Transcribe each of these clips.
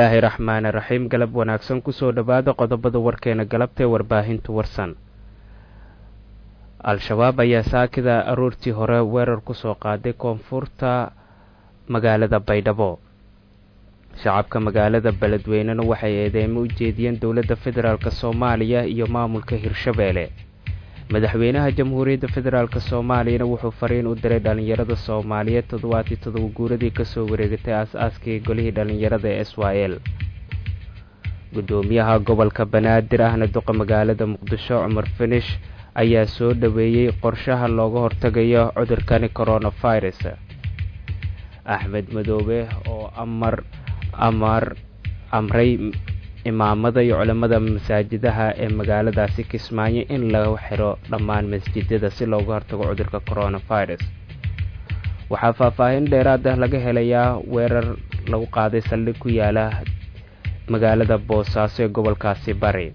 bismillaahi raxmaani raxiim galab wanaagsan kusoo dhowaada qodobada warkeena galabtae warbaahinta warsan al-shabaab ayaa saakida aroortii hore weerar kusoo qaaday koonfurta magaalada baydhabo shacabka magaalada beledweynena waxay eedeymo u jeediyeen dowladda federaalk soomaaliya iyo maamulka hirshabeelle madaxweynaha jamhuuriyadda federaalk soomaaliyana wuxuu fariin u diray dhallinyarada soomaaliyeed toddobaatii todoba guuradii kasoo wareegatay aas-aaskii golihii dhallinyarada ee s y l guddoomiyaha gobolka banaadir ahna duqa magaalada muqdisho cumar finish ayaa soo dhoweeyey qorshaha looga hortagayo cudurkani coronavirus axmed madoobe oo amar amar amray imaamada iyo culimmada masaajidaha ee magaaladaasi kismaayo in lagu xiro dhammaan masjidada si looga hortago cudurka coronavirus waxaa faahfaahin dheeraad ah laga helayaa weerar lagu qaaday saldhig ku yaala magaalada boosaaso ee gobolkaasi bari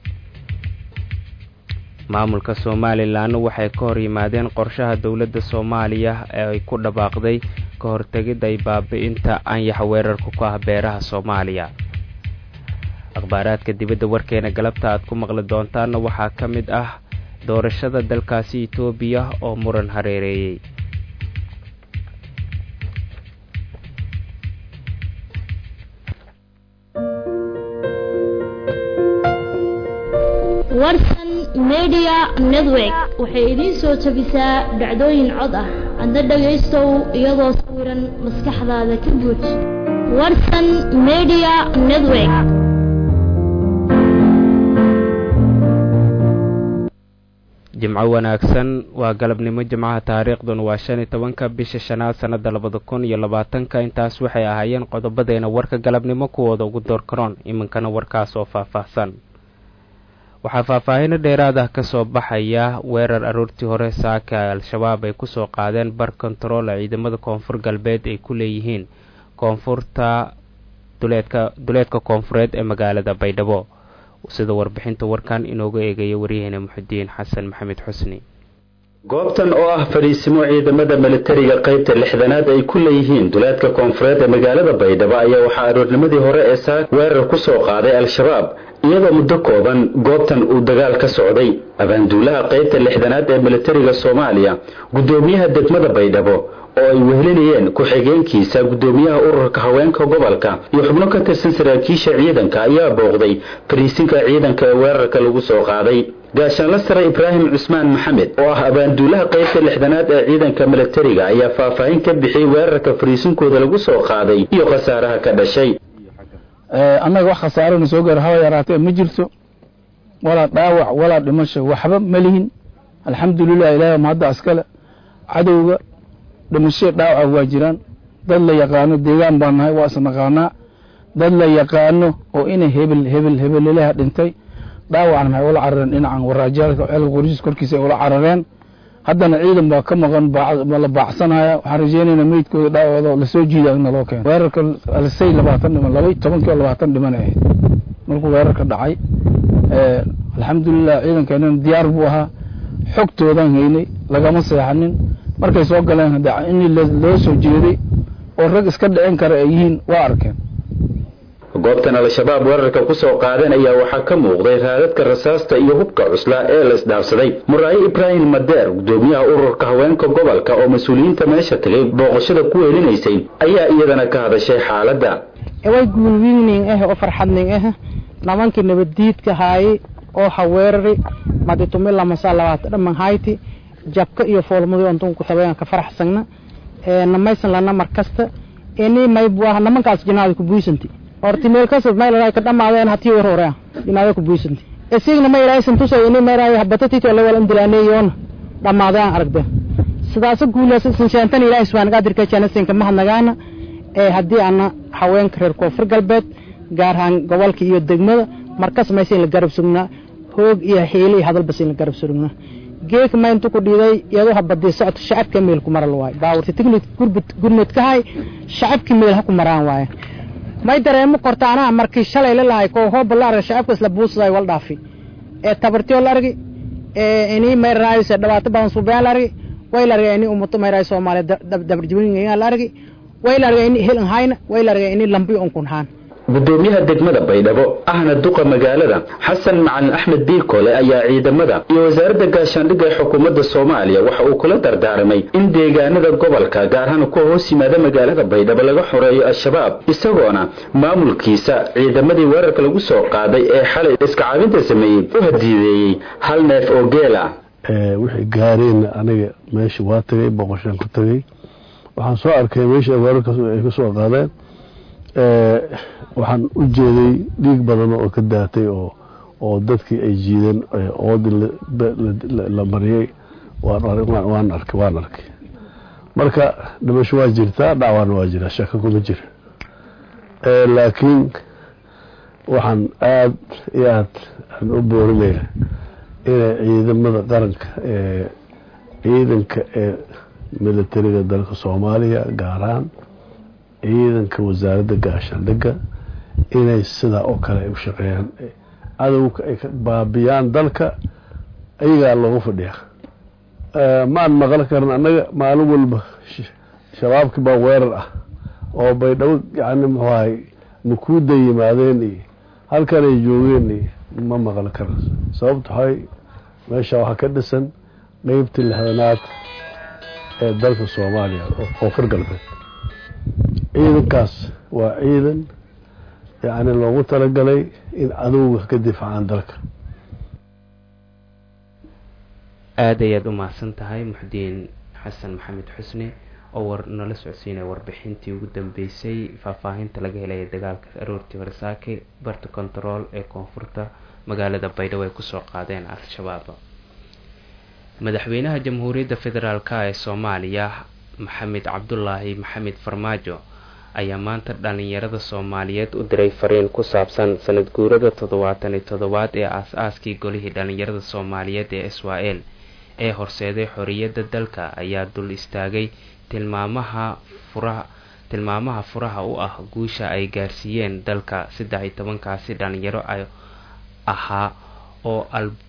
maamulka somalilanna waxay ka hor yimaadeen qorshaha dowladda soomaaliya ee ay ku dhabaaqday ka hortegidda ay baabi-inta anyax weerarka ku ah beeraha soomaaliya akhbaaraadka dibadda warkeena galabta aad ku maqli doontaanna waxaa ka mid ah doorashada dalkaasi etoobiya oo muran hareereeyey warsan media network waxay idiin soo jabisaa dhacdooyin cod ah adna dhagaystow iyadoo sawiran maskaxdaada ka buuj warsan media network jimco wanaagsan waa galabnimo jimcaha taariikhduna waa shan iyo tobanka bisha shanaad sannada labada kun iyo labaatanka intaas waxay ahaayeen qodobadeena warka galabnimo kuwooda ugu doorkaroon iminkana warkaas oo faahfaahsan waxaa faahfaahino dheeraad ah kasoo baxaya weerar aroortii hore saaka al-shabaab ay kusoo qaadeen bar kontarool ciidamada koonfur galbeed ay ku leeyihiin koonfurta duleedka duleedka koonfureed ee magaalada baydhabo sida warbixinta warkan inooga eegaya waryaheena muxudiin xasan maxamed xusni goobtan oo ah fadhiisimo ciidamada militariga qaybta lixdanaad ay ku leeyihiin duleedka koonfureed ee magaalada baydhabo ayaa waxaa aroornimadii hore ee saak weerar ku soo qaaday al-shabaab iyadoo muddo kooban goobtan uu dagaal ka socday abaanduulaha qaybta lixdanaad ee militariga soomaaliya guddoomiyaha degmada baydhabo oo ay wehelinayeen ku-xigeenkiisa guddoomiyaha ururka haweenka gobolka iyo xubno ka tirsan saraakiisha ciidanka ayaa booqday fariisinka ciidanka ee weerarka lagu soo qaaday gaashaanla sare ibraahim cusmaan maxamed oo ah abaanduulaha qaybta lixdanaad ee ciidanka militariga ayaa faahfaahin ka bixiyey weerarka fariisinkooda lagu soo qaaday iyo khasaaraha ka dhashay annaga wax khasaarana soo gaara haba yaraatee ma jirto walaa dhaawac walaa dhimasho waxba ma lihin alxamdulilah ilaah mahadda askale cadowga dhimasho dhaawaca waa jiraan dad la yaqaano deegaan baa nahay waa isnaqaanaa dad la yaqaano oo ina hebel hebel hebelelaha dhintay dhaawacna maxay ula carareen dhinacan waraajaalka ceelka qoryiis korkiisa ay ula carareen haddana ciidan baa ka maqan la baacsanaya waxaan rajeynaynaa meydkooda dhaawacooda lasoo jiida in naloo keeno weerarka alsay labaatan dhiman laba tobankii oo labaatan dhiman ahayd markuu weerarka dhacay alxamdulilah ciidankeenana diyaar buu ahaa xogtoodan haynay lagama seexanin markay soo galeen in loo soo jeeday oo rag iska dhicin kara ay yihiin waa arkeen goobtan al-shabaab weerarka ku soo qaadeen ayaa waxaa ka muuqday raadadka rasaasta iyo hubka cuslaa ee la isdhaafsaday muraayo ibraahim madeer guddoomiyaha ururka haweenka gobolka oo mas-uuliyiinta meesha tagay booqashada ku weelinaysay ayaa iyadana ka hadashay xaaladda way guulwiigning ah oo farxadning ah nimankii nabaddiidka haayay oo haweerari maditumilamasaa labaata dhaman hayti jabka iyo foolmadi ontun ku tabayan ka faraxsagna namaysan lana mar kasta ini maybu ah nimankaas jinaada ku buisanti horti meel kasad maylaray ka dhamaadeen hatii war hore jinaada ku buisanti isigna mayraysan tusay ini mayray habatatito lawal indilaneeyoona dhamaadeen aragde sidaasa guulaas sinshaantan ilaahay subxaana qaadirka janasinka mahadnagaana ee haddii ana haweenka reer koonfur galbeed gaar ahaan gobolka iyo degmada markas maysa in la garab sugnaa hoog iyo xiili iyo hadalbas in la garab sugnaa geek ma intu ku dhiiday iyadoo habadii socota shacabka meel ku maral waaye baawurta tignik gurmud ka hay shacabkii meel ha ku maraan waaye may dareemo korta anaa markii shalay la lahay koo hooba la arga shacabka isla buusaday wal dhaafi ee tabartiyo la argi ee inii may raayse dhibaato badan suubeyaan la argi way la argay inii ummato may raay soomaaliya dabarjibin la argi way la argay inii helan hayna way la argay inii lambiyo unkun haan gudoomiyaha degmada baydhabo ahna duqa magaalada xasan macalin axmed biikole ayaa ciidamada iyo wasaaradda gaashaandhigga ee xukuumadda soomaaliya waxa uu kula dardaarmay in deegaanada gobolka gaar ahaan kuwa hoos yimaada magaalada baydhabo laga xoreeyo al-shabaab isagoona maamulkiisa ciidamadii weerarka lagu soo qaaday ee xalay iska caabinta sameeyey u hadiideeyey hal neef oo geela wixii gaareenna aniga meesha waa tagay boqoshaan ku tagay waxaan soo arkay meesha weerarkaas ay ka soo qaadeen waxaan u jeeday dhiig badan oo ka daatay oo oo dadkii ay jiideen oodii la mariyey waan arkay waan arkay marka dhimasho waa jirtaa dhacwaana waa jiraa shaka kuma jira laakiin waxaan aada iyo aad aan u boorinaya inay ciidamada qaranka ee ciidanka ee militariga dalka soomaaliya gaar ahaan ciidanka wasaaradda gaashaandhigga inay sidaa oo kale ay u shaqeeyaan cadowga ay ka baabiyaan dalka ayagaa loogu fadhiyaa maan maqal karan annaga maalin walba shabaabkii baa weerar ah oo baydhabo yani muxuu ahay makuuda yimaadeen iyo halkan ay joogeen iyo ma maqal karan sababto waxay meesha waxaa ka dhisan qeybtii lixdanaad ee dalka soomaaliya oo far galbeed ciidankaas waa ciidan yacni loogu talagalay in cadowga ka difaacaan dalka aada ayaad u mahadsan tahay muxdiin xasan maxamed xusne oo war nala socodsiinaya warbixintii ugu dambeysay faahfaahinta laga helaya dagaalka aroortii horsaake barta control ee koonfurta magaalada baydhabo ay kusoo qaadeen al-shabaab madaxweynaha jamhuuriyadda federaalk ee soomaaliya maxamed cabdulaahi maxamed farmaajo ayaa maanta dhalinyarada soomaaliyeed u diray fariin ku saabsan sanad guurada toddobaatan iyo toddobaad ee aas-aaskii golihii dhalinyarada soomaaliyeed ee israel ee horseeday xoriyadda dalka ayaa dul istaagay tilmaamaha furaha tilmaamaha furaha u ah guusha ay gaarsiiyeen dalka saddex iyo tobankaasi dhalinyaro ahaa oo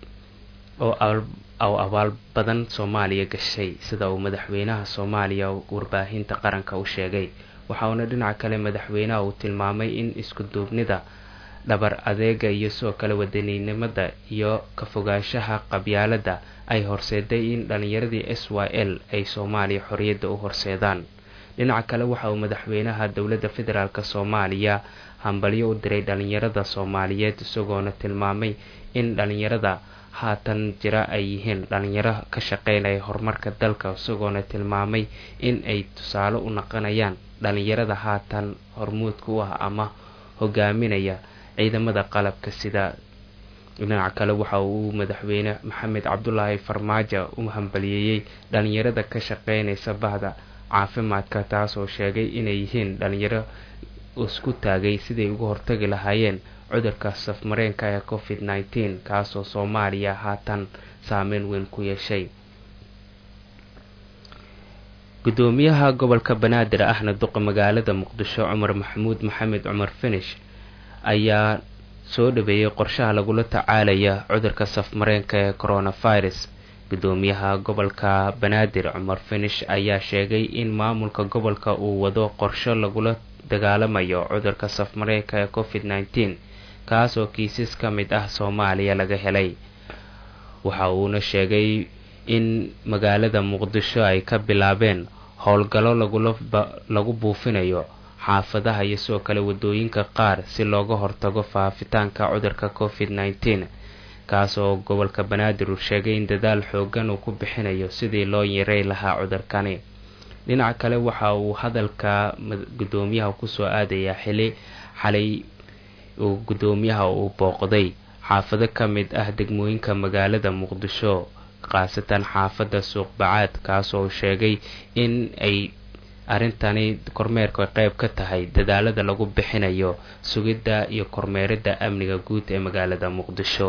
oo abaal badan soomaaliya gashay sida uu madaxweynaha soomaaliya warbaahinta qaranka u sheegay waxa uuna dhinaca kale madaxweynaha uu tilmaamay in isku duubnida dhabar adeega iyo sidoo kale wadaninimada iyo ka fogaanshaha qabyaaladda ay horseeday in dhalinyaradii s y l ay soomaaliya xoriyadda u horseedaan dhinaca kale waxa uu madaxweynaha dowladda federaalk soomaaliya hambalyo u diray dhalinyarada soomaaliyeed isagoona tilmaamay in dhalinyarada haatan jira ay yihiin dhalinyaro ka shaqeynaya horumarka dalka isagoona tilmaamay in ay tusaale u naqonayaan dhalinyarada haatan hormuudka u ah ama hogaaminaya ciidamada qalabka sida dhinaca kale waxa uu madaxweyne maxamed cabdulaahi farmaajo u hambaliyeeyey dhalinyarada ka shaqeynaysa bahda caafimaadka taasoo sheegay inay yihiin dhalinyaro isku taagay siday uga hortagi lahaayeen cudurka safmareenka ee covid nneteen kaasoo soomaaliya haatan saameyn weyn ku yeeshay gudoomiyaha gobolka banaadir ahna duqa magaalada muqdisho cumar maxamuud maxamed cumar finish ayaa soo dhaweeyey qorshaha lagula tacaalaya cudurka safmareenka ee coronavirus gudoomiyaha gobolka banaadir cumar finish ayaa sheegay in maamulka gobolka uu wado qorsho lagula dagaalamayo cudurka safmareenka ee covid nneteen kaas oo kiisas ka mid ah soomaaliya laga helay waxa uuna sheegay in magaalada muqdisho ay ka bilaabeen howlgallo lagu buufinayo xaafadaha iyo sidoo kale wadooyinka qaar si looga hortago faafitaanka cudurka covid nneteen kaas oo gobolka banaadir uu sheegay in dadaal xoogan uu ku bixinayo sidii loo yarey lahaa cudurkani dhinaca kale waxa uu hadalka gudoomiyaha kusoo aadayaa xili xalay uu gudoomiyaha uu booqday xaafado ka mid ah degmooyinka magaalada muqdisho khaasatan xaafadda suuqbacaad kaasoo sheegay in ay arrintani kormeerka qeyb ka tahay dadaalada lagu bixinayo sugidda iyo kormeeridda amniga guud ee magaalada muqdisho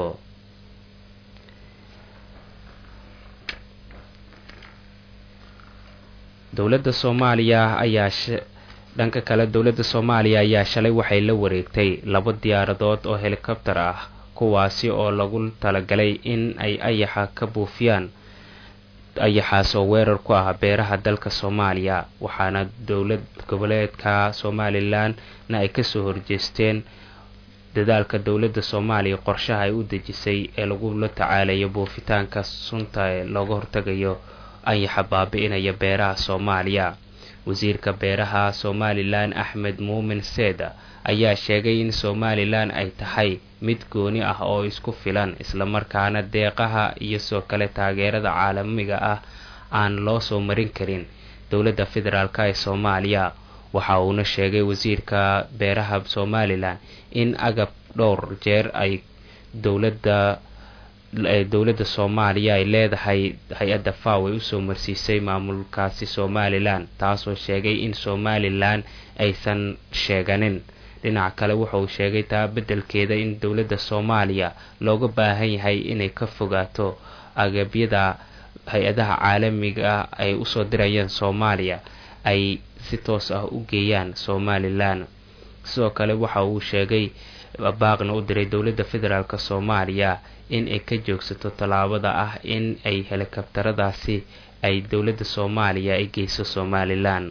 dowladda soomaaliya ayaa dhanka kale dowladda soomaaliya ayaa shalay waxay la wareegtay laba diyaaradood oo helikobtar ah kuwaasi oo lagu talagalay in ay ayaxa ka buufiyaan ayaxaas oo weerar ku ah beeraha dalka soomaaliya waxaana dowlad goboleedka somalilanna ay kasoo horjeesteen dadaalka dowladda soomaaliya qorshaha ay u dejisay ee lagula tacaalayo buufitaanka sunta ee looga hortagayo ayaxa baabi-inaya beeraha soomaaliya wasiirka beeraha somalilan axmed muumin seeda ayaa sheegay in somalilan ay tahay mid gooni ah oo isku filan islamarkaana deeqaha iyo soo kale taageerada caalamiga ah aan loo soo marin karin dowladda federaalk ee soomaaliya waxa uuna sheegay wasiirka beeraha somalilan in agab dhowr jeer ay dowladda dowladda soomaaliya ay leedahay hay-adda faw ay usoo marsiisay maamulkaasi somalilan taasoo sheegay in somalilan aysan sheeganin dhinaca kale wuxauu sheegay taa beddelkeeda in dowladda soomaaliya looga baahan yahay inay ka fogaato agabyada hay-adaha caalamiga ay usoo dirayeen soomaaliya ay si toos ah u geeyaan somalilan sidoo kale waxa uu sheegay baaqna u diray dowladda federaalk soomaaliya in ay ka joogsato tallaabada ah in ay helikabtaradaasi ay dowladda soomaaliya ay geyso somalilan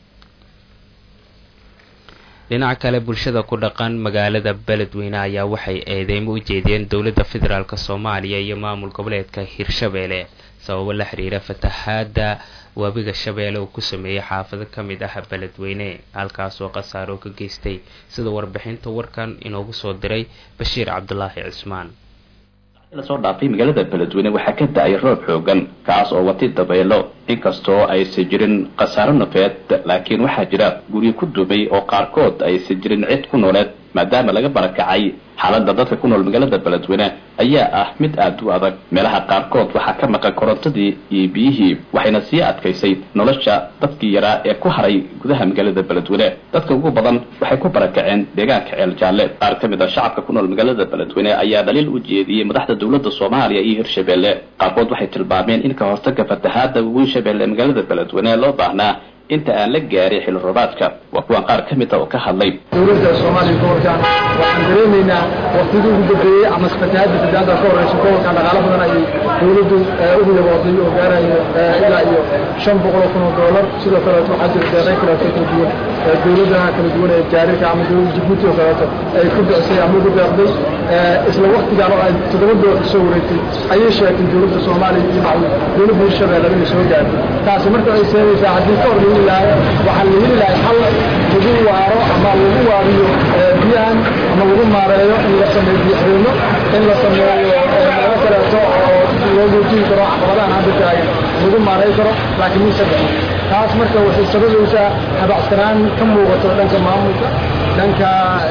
dhinaca kale bulshada ku dhaqan magaalada beledweyne ayaa waxay eedeymo u jeediyeen dowladda federaalk soomaaliya iyo maamul goboleedka hirshabeelle sababo la xiriira fatahaada webiga shabeelle uu ku sameeyey xaafado ka mid ah beledweyne halkaasoo khasaaro ka geystay sida warbixinta warkan inoogu soo diray bashiir cabdulaahi cismaan lasoo dhaafay magaalada beledweyne waxaa ka da-ay roob xoogan kaas oo watay dabeelo inkastoo aysan jirin khasaaro nafeed laakiin waxaa jira guryo ku dumay oo qaarkood aysan jirin cid ku nooleed maadaama laga barakacay xaaladda dadka ku nool magaalada beledweyne ayaa ah mid aada u adag meelaha qaarkood waxaa ka maqan korontadii iyo biyihii waxayna sii adkaysay nolosha dadkii yaraa ee ku haray gudaha magaalada beledweyne dadka ugu badan waxay ku barakaceen deegaanka ceel jaalle qaar ka mid a shacabka ku nool magaalada beledweyne ayaa dhaliil u jeediyey madaxda dowladda soomaaliya iyo hirshabeelle qaarkood waxay tilmaameen in ka hortaga fatahaada weyn shabeelle ee magaalada beledweyne loo baahnaa inta aan la gaarin xilli roobaadka waa kuwan qaar ka mid a oo ka hadlay dowladda soomaaliya gobolkan waxaan dareemaynaa waqtidii ugu dambeeyey ama fatahaadda fatahaadda ka horeysa gobolkan dhaqaalo badan ayay dowladdu u yabooday oo gaarayo ilaa iyo shan boqol oo kun oo doolar sidoo kaleeto waxaa jira deeqay kaleeto kala duwan dowladaha kala duwan ee jaarirka ama dowladda jibuuti oo kaleeto ay ku bicisay ama ugu deeqday isla waqtigaan oo ay toddoba dolar soo wareegtay ayay sheegtay dowladda soomaaliya iyo maclu dowladda hirshabeelle inay soo gaartay taasi marka ay seenaysaa haddii ka hor la heli lahaa waxaa la heli lahay xal lagu waaro ama lagu waariyo biyahan ama lagu maareeyo in la sameeyo biyoxirino in la sameeyo meelo kaleeto oo loo joojin karo caqabadahan hadda taagan lagu maareey karo laakiin mise dhexo taas marka waxay sababaysaa habacsanaan ka muuqato dhanka maamulka dhanka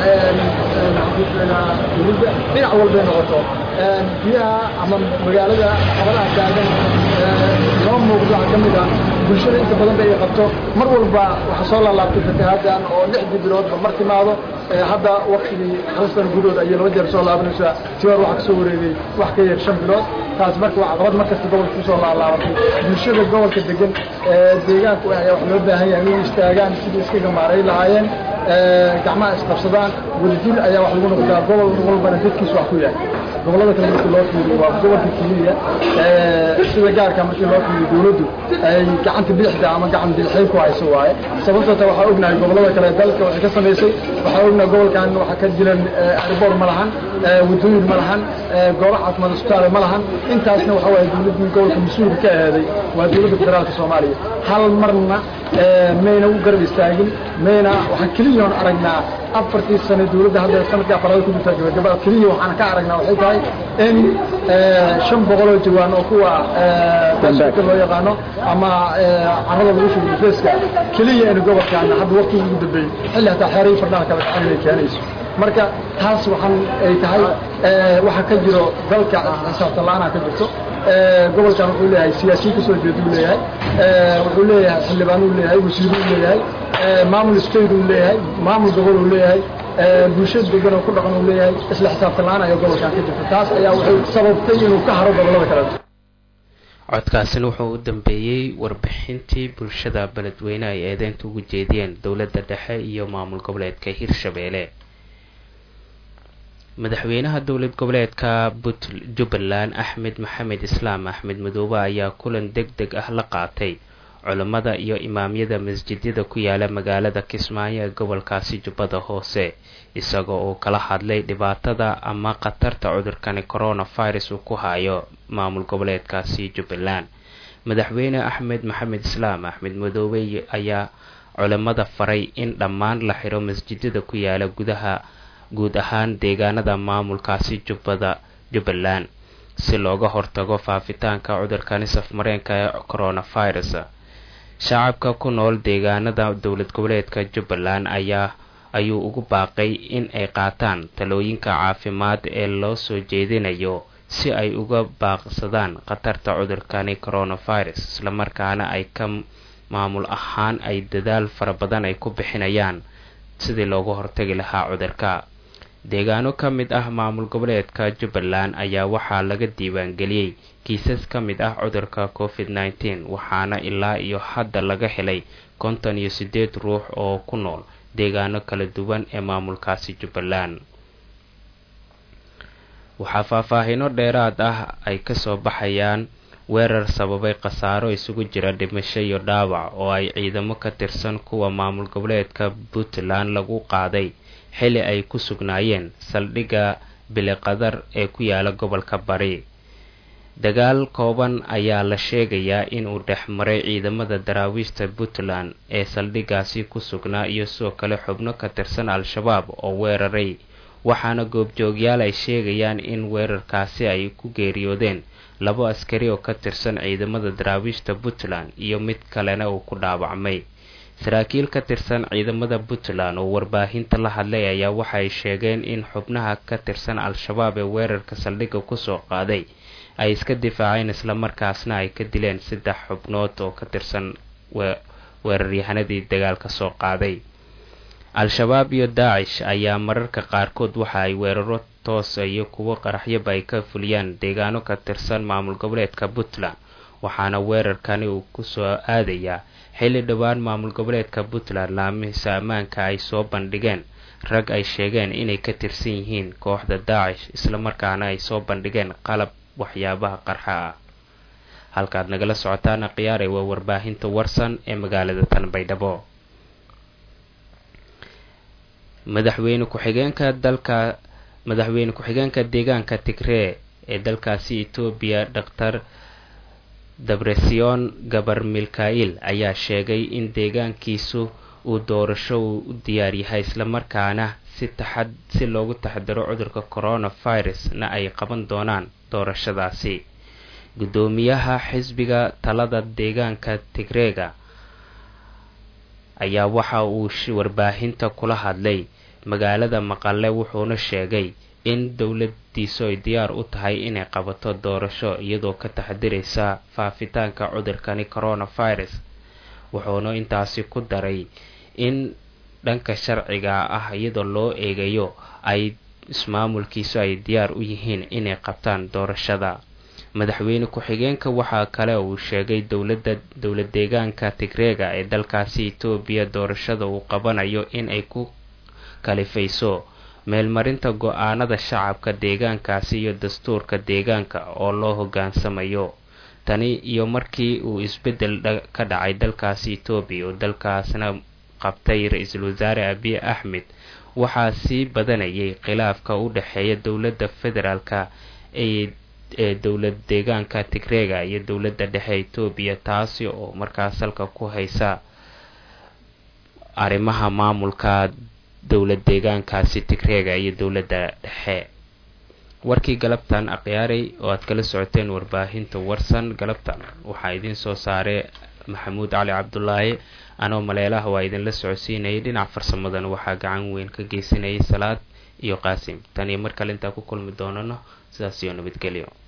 dowladda dhinac walbay noqoto biyaha ama magaalada caqabadaha taagan noo muuqdo waxaa ka mid ah bulshada inta badan ba ay qabto mar walba waxaa soo laalaabtay fatahaadan oo lixdii biloodba mar timaado hadda waktigii hal sano gudahood ayay laba jeer soo laabanaysaa si hor waxaa kasoo wareegay wax ka yar shan bilood taas marka waa caqabad markasta gobolka kusoo laalaabatay bulshada gobolka degan deegaanku ayaa wax loo baahan yahay inay istaagaan sidii iskaga maaray lahaayeen gacmaha isqabsadaan wadajir ayaa wax lagu noqdaa gobol walbana dadkiisa wax ku yahay gobolada kale markii loo fiiriyo waa gobolka keliya sida gaarka markii loo fiiriyo dowladdu ay gacanta bidixda ama gacan bidixay ku hayso waaye sababtoo ta waxaa ognahay gobolada kale dalka waxay ka samaysay waxaa ognahay gobolkan waxaa ka jiran airboor ma lahan wadooyin ma lahan goobo caafimaad isbitaale ma lahan intaasna waxa waaye dowladdii gobolka mas-uulka ka aheeday waa dowladda federaalka soomaaliya hal marna mayna u garab istaagin mayna waxaan keliyaon aragnaa afartii sane dowladda hadda sanadkii afaraad ku jirta gabagabada keliya waxaan ka aragnaa waxay tahay in shan boqoloo jawaan oo kuwa basuka loo yaqaano ama carrada lagu shugo difeeska keliya in gobolkan hadda waqtiga ugu dambeeyey xilli hataa xeerihii fardhaha kale gacan inay keenayso marka taas waxaan ay tahay waxa ka jiro dalka xisaabtan la-aanaa ka jirto gobolkan wuxuu leeyahay siyaasiyiin kasoo jeeda uu leeyahay wuxuu leeyahay xildhibaan uu leeyahay wasiiro uu leeyahay maamul state uu leeyahay maamul gobol uu leeyahay bulshada degan oo ku dhaqan uu leeyahay isla xisaabtan la-aan ayaa gobolkan ka jirta taas ayaa waxay sababtay inuu ka haro gobolada kaleeto codkaasina wuxuu u dambeeyey warbixintii bulshada beledweyne ay eedeynta ugu jeediyeen dowladda dhexe iyo maamul goboleedka hirshabeelle madaxweynaha dowlad goboleedka jubbaland axmed maxamed islaam axmed madoobe ayaa kulan deg deg ah la qaatay culammada iyo imaamyada masjidyada ku yaala magaalada kismaayo ee gobolkaasi jubbada hoose isagoo uu kala hadlay dhibaatada ama khatarta cudurkani coronavirus uu ku hayo maamul goboleedkaasi jubbaland madaxweyne axmed maxamed islaam axmed madoobe ayaa culammada faray in dhammaan la xiro masjidyada ku yaala gudaha guud ahaan deegaanada maamulkaasi jubbada jubbaland si looga hortago faafitaanka cudurkani safmareenka ee coronavirus shacabka ku nool deegaanada dowlad goboleedka jubbaland ayaa ayuu ugu baaqay in ay qaataan talooyinka caafimaad ee loo soo jeedinayo si ay uga baaqsadaan khatarta cudurkani coronavirus islamarkaana ay ka maamul ahaan ay dadaal fara badan ay ku bixinayaan sidii looga hortagi lahaa cudurka deegaano ka mid ah maamul goboleedka jubbaland ayaa waxaa laga diiwaangeliyey kiisas ka mid ah cudurka covid nneteen waxaana ilaa iyo hadda laga helay konton iyo siddeed ruux oo ku nool deegaano kala duwan ee maamulkaasi jubbaland waxaa faahfaahino dheeraad ah ay kasoo baxayaan weerar sababay khasaaro isugu jira dhimasho iyo dhaawac oo ay ciidamo ka tirsan kuwa maamul goboleedka puntland lagu qaaday xili ay ku sugnaayeen saldhigga biliqadar ee ku yaala gobolka bari dagaal kooban ayaa la sheegayaa inuu dhex maray ciidamada daraawiishta puntland ee saldhiggaasi ku sugnaa iyo sidoo kale xubno ka tirsan al-shabaab oo weeraray waxaana goobjoogyaal ay sheegayaan in weerarkaasi ay ku geeriyoodeen labo askari oo ka tirsan ciidamada daraawiishta puntland iyo mid kalena uu ku dhaawacmay saraakiil ka tirsan ciidamada puntland oo warbaahinta la hadlay ayaa waxay sheegeen in xubnaha ka tirsan al-shabaab ee weerarka saldhigga kusoo qaaday ay iska difaaceen islamarkaasna ay ka dileen saddex xubnood oo ka tirsan weeraryahanadii dagaalka soo qaaday al-shabaab iyo daacish ayaa mararka qaarkood waxa ay weeraro toosa iyo kuwo qaraxyaba ay ka fuliyaan deegaano ka tirsan maamul goboleedka puntland waxaana weerarkani uu kusoo aadayaa xilli dhowaan maamul goboleedka puntland laamihiisa ammaanka ay soo bandhigeen rag ay sheegeen inay ka tirsan yihiin kooxda daacish islamarkaana ay soo bandhigeen qalab waxyaabaha qarxa ah halkaad nagala socotaana khiyaare waa warbaahinta warsan ee magaalada tanbaydhabo madaxweyne ku-xigeenka dalka madaxweyne ku-xigeenka deegaanka tigree ee dalkaasi etoobiya dhaktar dabresion gabar milka-il ayaa sheegay in deegaankiisu uu doorasho uu u diyaar yahay islamarkaana si taxad si loogu taxadiro cudurka coronavirus na ay qaban doonaan doorashadaasi guddoomiyaha xisbiga talada deegaanka tigreega ayaa waxa uu warbaahinta kula hadlay magaalada maqale wuxuuna sheegay in dowladiisu ay diyaar u tahay inay qabato doorasho iyadoo ka taxadiraysa faafitaanka cudurkani coronavirus wuxuuna intaasi ku daray in dhanka sharciga ah iyadoo loo eegayo ay ismaamulkiisu ay diyaar u yihiin inay qabtaan doorashada madaxweyne ku-xigeenka waxaa kale uu sheegay dowladda dowlad deegaanka tigreega ee dalkaasi etoobiya doorashada uu qabanayo in ay ku kalifayso meelmarinta go-aanada shacabka deegaankaasi iyo dastuurka deegaanka oo loo hoggaansamayo tani iyo markii uu isbeddel ka dhacay dalkaasi etoobiya oo dalkaasna qabtay ra-iisul wasaare abiy axmed waxaa sii badanayay khilaafka u dhexeeya dowladda federaalka ee ee dowlad deegaanka tigreega iyo dowladda dhexe etoobiya taasi oo markaas halka ku haysa arrimaha maamulka dowlad deegaankaasi tigreega iyo dowladda dhexe warkii galabtan akhyaaray oo aad kala socoteen warbaahinta warsan galabtan waxaa idiin soo saaray maxamuud cali cabdulaahi anoo maleelaha waa idinla socodsiinayay dhinac farsamadan waxaa gacan weyn ka geysanayay salaad iyo qaasim tan iyo mar kale intaa ku kulmi doonano sidaas iyo nabadgelyo